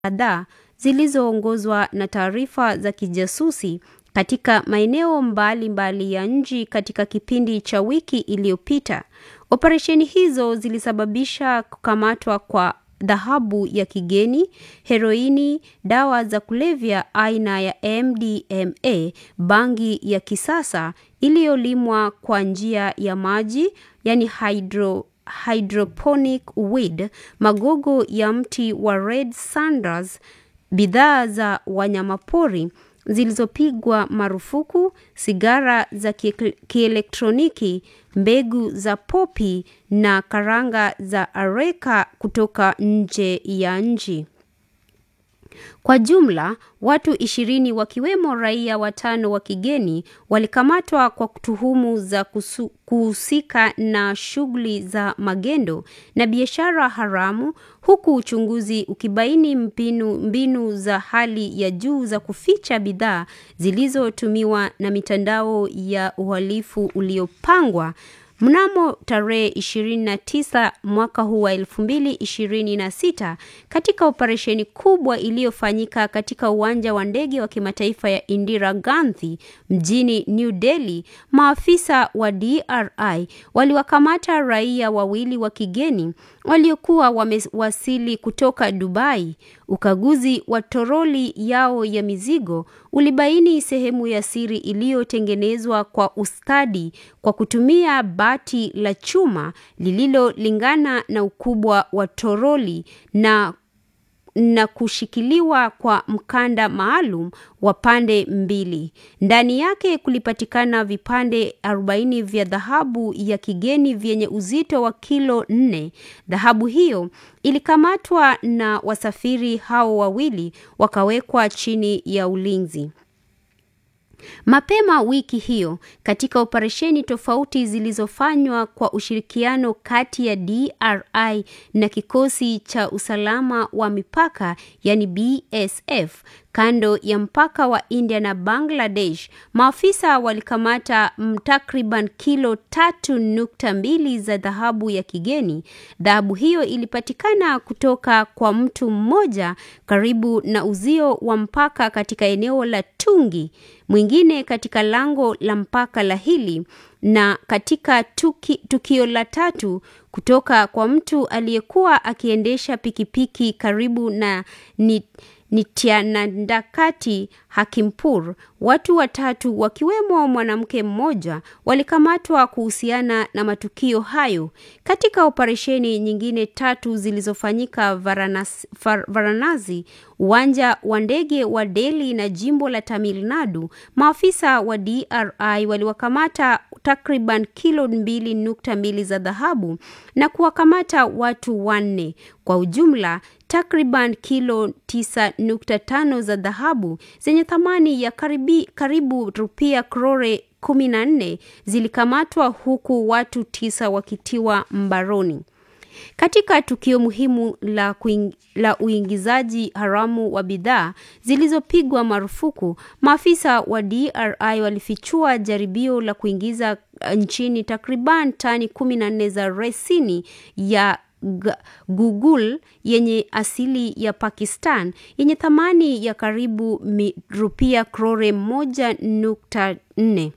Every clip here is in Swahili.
kadhaa zilizoongozwa na taarifa za kijasusi katika maeneo mbalimbali ya nchi katika kipindi cha wiki iliyopita. Operesheni hizo zilisababisha kukamatwa kwa dhahabu ya kigeni, heroini, dawa za kulevya aina ya MDMA, bangi ya kisasa iliyolimwa kwa njia ya maji, yani hydro hydroponic weed, magogo ya mti wa red sanders, bidhaa za wanyamapori zilizopigwa marufuku, sigara za kielektroniki, mbegu za popi na karanga za areka kutoka nje ya nchi. Kwa jumla, watu ishirini wakiwemo raia watano wa kigeni walikamatwa kwa tuhumu za kuhusika na shughuli za magendo na biashara haramu huku uchunguzi ukibaini mbinu, mbinu za hali ya juu za kuficha bidhaa zilizotumiwa na mitandao ya uhalifu uliopangwa. Mnamo tarehe 29 mwaka huu wa 2026 katika operesheni kubwa iliyofanyika katika uwanja wa ndege wa kimataifa ya Indira Gandhi mjini New Delhi, maafisa wa DRI waliwakamata raia wawili wa kigeni waliokuwa wamewasili kutoka Dubai. Ukaguzi wa toroli yao ya mizigo ulibaini sehemu ya siri iliyotengenezwa kwa ustadi kwa kutumia bati la chuma lililolingana na ukubwa wa toroli na na kushikiliwa kwa mkanda maalum wa pande mbili. Ndani yake kulipatikana vipande 40 vya dhahabu ya kigeni vyenye uzito wa kilo nne. Dhahabu hiyo ilikamatwa na wasafiri hao wawili wakawekwa chini ya ulinzi. Mapema wiki hiyo katika operesheni tofauti zilizofanywa kwa ushirikiano kati ya DRI na kikosi cha usalama wa mipaka yani BSF kando ya mpaka wa India na Bangladesh, maafisa walikamata takriban kilo tatu nukta mbili za dhahabu ya kigeni. Dhahabu hiyo ilipatikana kutoka kwa mtu mmoja karibu na uzio wa mpaka katika eneo la Tungi, mwingine katika lango la mpaka la Hili na katika tuki, tukio la tatu kutoka kwa mtu aliyekuwa akiendesha pikipiki karibu na ni Nityanandakati Hakimpur. Watu watatu wakiwemo mwanamke mmoja walikamatwa kuhusiana na matukio hayo. Katika operesheni nyingine tatu zilizofanyika Varanasi, Varanasi, uwanja wa ndege wa Delhi na jimbo la Tamil Nadu, maafisa wa DRI waliwakamata takriban kilo mbili nukta mbili za dhahabu na kuwakamata watu wanne. Kwa ujumla takriban kilo 9.5 za dhahabu zenye thamani ya karibi, karibu rupia krore 14 zilikamatwa huku watu tisa wakitiwa mbaroni. Katika tukio muhimu la, kuing, la uingizaji haramu wa bidhaa zilizopigwa marufuku, maafisa wa DRI walifichua jaribio la kuingiza nchini takriban tani 14 za resini ya Google yenye asili ya Pakistan yenye thamani ya karibu rupia krore moja nukta nne.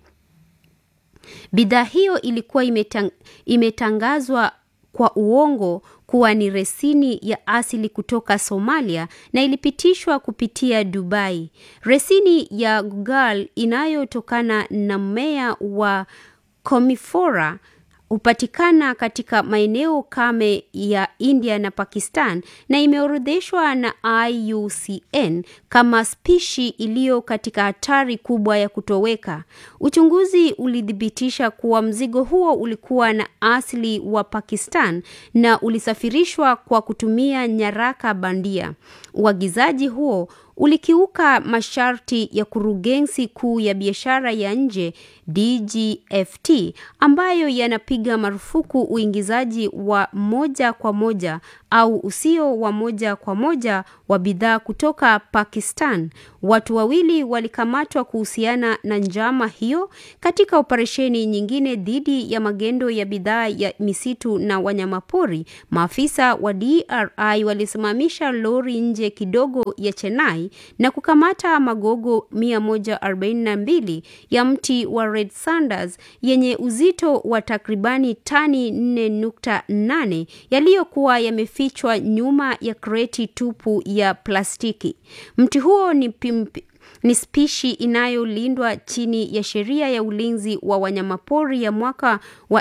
Bidhaa hiyo ilikuwa imetang, imetangazwa kwa uongo kuwa ni resini ya asili kutoka Somalia na ilipitishwa kupitia Dubai. Resini ya Google inayotokana na mmea wa Commiphora hupatikana katika maeneo kame ya India na Pakistan na imeorodheshwa na IUCN kama spishi iliyo katika hatari kubwa ya kutoweka. Uchunguzi ulithibitisha kuwa mzigo huo ulikuwa na asili wa Pakistan na ulisafirishwa kwa kutumia nyaraka bandia. Uagizaji huo ulikiuka masharti ya kurugenzi kuu ya biashara ya nje DGFT ambayo yanapiga marufuku uingizaji wa moja kwa moja au usio wa moja kwa moja wa bidhaa kutoka Pakistan. Watu wawili walikamatwa kuhusiana na njama hiyo. Katika operesheni nyingine dhidi ya magendo ya bidhaa ya misitu na wanyamapori, maafisa wa DRI walisimamisha lori nje kidogo ya Chennai na kukamata magogo 142 ya mti wa Red Sanders yenye uzito wa takribani tani 4.8 yaliyokuwa yamefichwa nyuma ya kreti tupu ya plastiki. Mti huo ni pimpi, ni spishi inayolindwa chini ya sheria ya ulinzi wa wanyamapori ya mwaka wa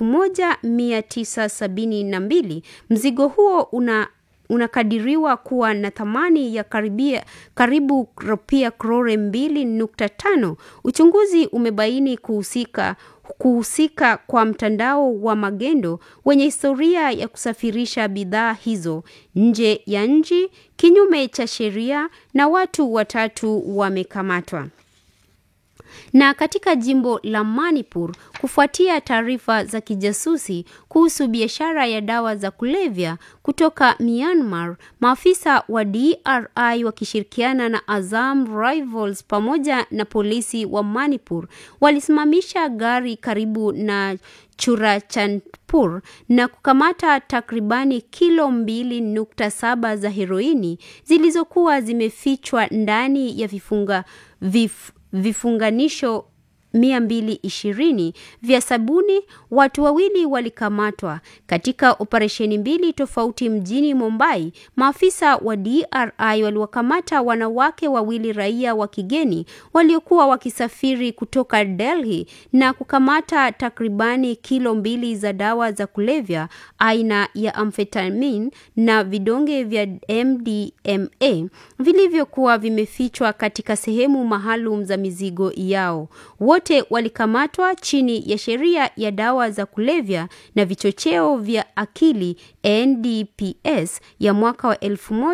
1972. Mzigo huo una unakadiriwa kuwa na thamani ya karibia, karibu rupia krore 2.5. Uchunguzi umebaini kuhusika kuhusika kwa mtandao wa magendo wenye historia ya kusafirisha bidhaa hizo nje ya nchi kinyume cha sheria na watu watatu wamekamatwa. Na katika jimbo la Manipur, kufuatia taarifa za kijasusi kuhusu biashara ya dawa za kulevya kutoka Myanmar, maafisa wa DRI wakishirikiana na Azam Rivals pamoja na polisi wa Manipur walisimamisha gari karibu na Churachandpur na kukamata takribani kilo mbili nukta saba za heroini zilizokuwa zimefichwa ndani ya vifunga vif, vifunganisho 220 vya sabuni. Watu wawili walikamatwa katika operesheni mbili tofauti mjini Mumbai. Maafisa wa DRI waliwakamata wanawake wawili raia wa kigeni waliokuwa wakisafiri kutoka Delhi na kukamata takribani kilo mbili za dawa za kulevya aina ya amphetamine na vidonge vya MDMA vilivyokuwa vimefichwa katika sehemu maalum za mizigo yao. Wote walikamatwa chini ya sheria ya dawa za kulevya na vichocheo vya akili NDPS ya mwaka wa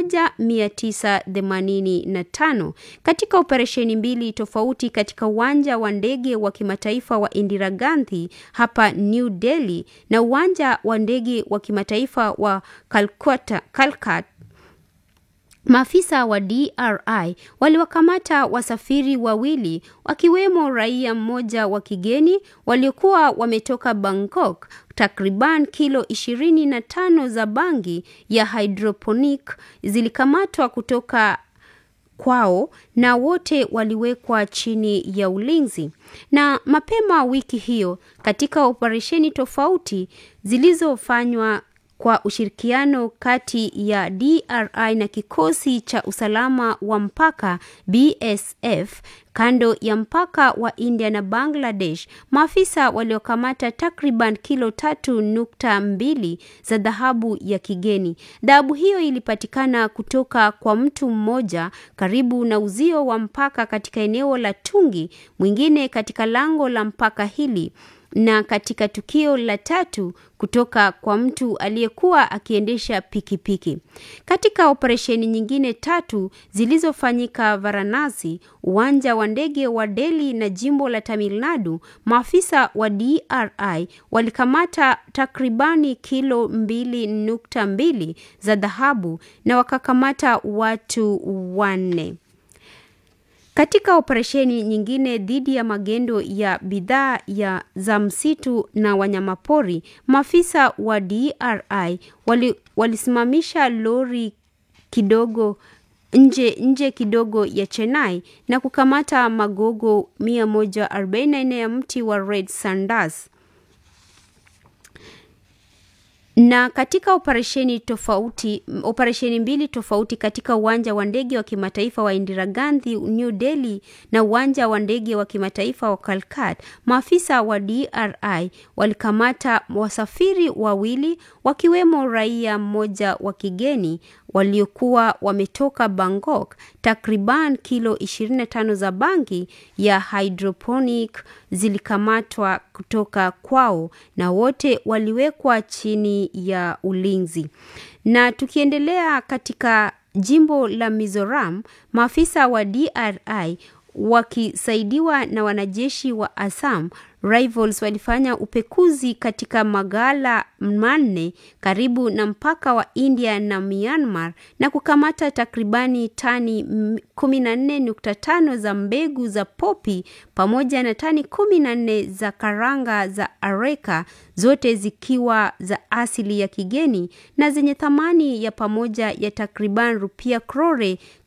1985 katika operesheni mbili tofauti katika uwanja wa ndege wa kimataifa wa Indira Gandhi hapa New Delhi na uwanja wa ndege wa kimataifa wa Calcutta, Calcutta Maafisa wa DRI waliwakamata wasafiri wawili wakiwemo raia mmoja wa kigeni waliokuwa wametoka Bangkok. Takriban kilo 25 za bangi ya hydroponic zilikamatwa kutoka kwao na wote waliwekwa chini ya ulinzi. Na mapema wiki hiyo katika operesheni tofauti zilizofanywa kwa ushirikiano kati ya DRI na kikosi cha usalama wa mpaka BSF kando ya mpaka wa India na Bangladesh, maafisa waliokamata takriban kilo tatu nukta mbili za dhahabu ya kigeni. Dhahabu hiyo ilipatikana kutoka kwa mtu mmoja karibu na uzio wa mpaka katika eneo la Tungi, mwingine katika lango la mpaka hili na katika tukio la tatu kutoka kwa mtu aliyekuwa akiendesha pikipiki. Katika operesheni nyingine tatu zilizofanyika Varanasi, uwanja wa ndege wa Delhi na jimbo la Tamil Nadu, maafisa wa DRI walikamata takribani kilo mbili nukta mbili za dhahabu na wakakamata watu wanne. Katika operesheni nyingine dhidi ya magendo ya bidhaa ya za msitu na wanyamapori, maafisa wa DRI wali, walisimamisha lori kidogo nje nje kidogo ya Chennai na kukamata magogo 144 ya mti wa Red Sanders. Na katika operesheni tofauti, operesheni mbili tofauti katika uwanja wa ndege wa kimataifa wa Indira Gandhi New Delhi na uwanja wa ndege wa kimataifa wa Calcutta, maafisa wa DRI walikamata wasafiri wawili wakiwemo raia mmoja wa kigeni waliokuwa wametoka Bangkok. Takriban kilo 25 za bangi ya hydroponic zilikamatwa kutoka kwao na wote waliwekwa chini ya ulinzi. Na tukiendelea katika jimbo la Mizoram, maafisa wa DRI wakisaidiwa na wanajeshi wa Assam Rivals walifanya upekuzi katika maghala manne karibu na mpaka wa India na Myanmar na kukamata takribani tani 14.5 za mbegu za popi pamoja na tani 14 za karanga za areka, zote zikiwa za asili ya kigeni na zenye thamani ya pamoja ya takriban rupia krore